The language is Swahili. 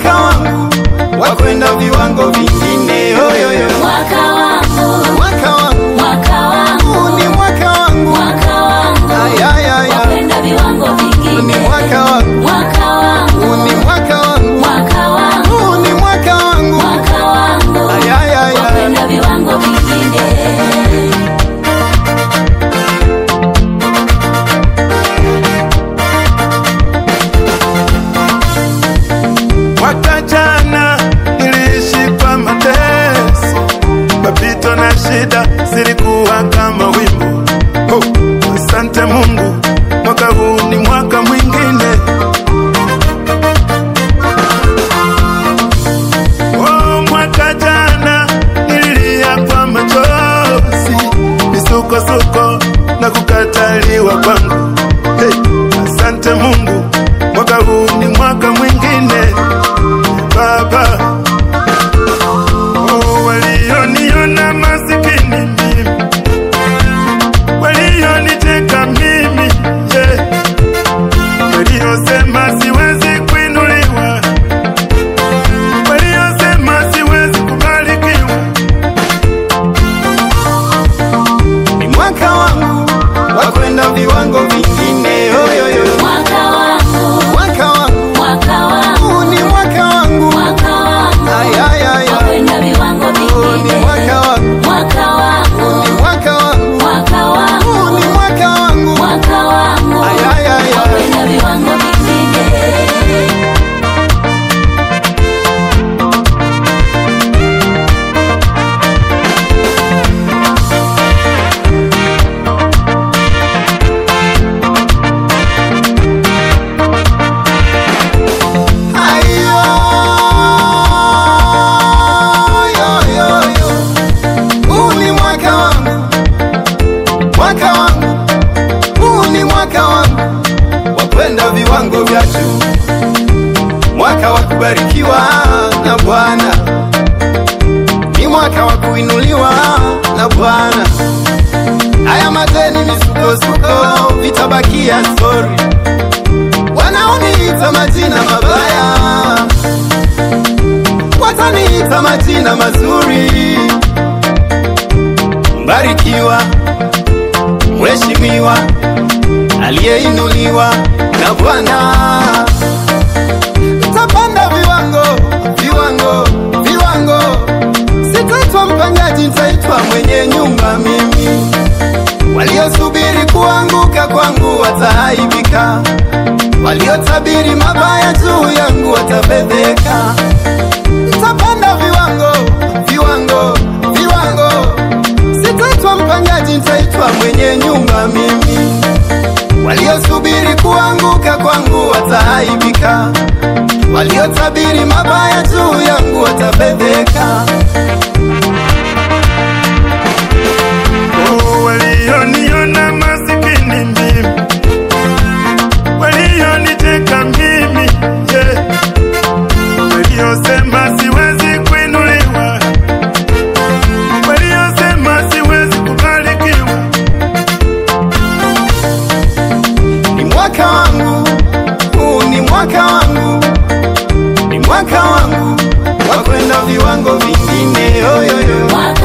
mwaka wangu wa kwenda viwango vingine. Yoyoyo, Mwaka wangu, mwaka wangu mwaka wangu, huu ni mwaka wangu, mwaka wangu, ayayaya, kwenda viwango huu ni vingine. mwaka wangu, Mwaka wangu, huu ni mwaka wangu, mwaka wangu, huu ni mwaka wangu, mwaka wangu, ayayaya. kwenda viwango vingine. Mwaka jana niliishi kwa mateso, mapito na shida zilikuwa kama wimbo. Oh, asante Mungu, mwaka huu ni mwaka mwingine. Oh, mwaka jana nililia kwa machozi, misukosuko na kukataliwa kwangu. Hey, asante Mungu, mwaka huu ni mwaka mwingine. Baba, oh, walioniona masikini mimi, walioniteka mimi, yeah. waliosema siwezi kuinuliwa, waliosema siwezi kubarikiwa, ni mwaka wangu wa kwenda viwango vingine. Yoyoyo, Mwaka wangu, mwaka wangu mwaka wangu, huu ni mwaka wangu, mwaka wangu, ayayaya, kwenda viwango huu ni vingine. mwaka wangu, Mwaka wangu, ni mwaka wangu, mwaka wangu, huu ni mwaka wangu, mwaka wangu, ayayaya. kwenda viwango vingine. Ayo, yo, yo, yo. Huu ni mwaka wangu, mwaka wangu, huu ni mwaka wangu wa kwenda viwango vya juu, mwaka wa kubarikiwa na Bwana, ni mwaka wa kuinuliwa na Bwana. Haya mateni misukosuko vitabakia stori wanaoniita majina mabaya wataniita majina mazuri. Mbarikiwa, mheshimiwa, aliyeinuliwa na Bwana. Nitapanda viwango, viwango, viwango. Sitaitwa mpangaji, nitaitwa mwenye nyumba mimi. Waliosubiri kuanguka kwangu wataaibika, waliotabiri mabaya juu yangu watafedheka. Nitapanda viwango, viwango, viwango. Sitaitwa mpangaji, nitaitwa mwenye nyumba mimi. Waliosubiri kuanguka kwangu wataaibika, waliotabiri mabaya juu yangu watafedheka. oh, walioniona masikini mimi, walioniteka mimi, yeah. waliosema siwezi kuinuliwa, waliosema siwezi kubarikiwa, ni mwaka wangu, huu ni mwaka wangu, ni mwaka wangu wa kwenda viwango vingine. Yoyoyo, Mwaka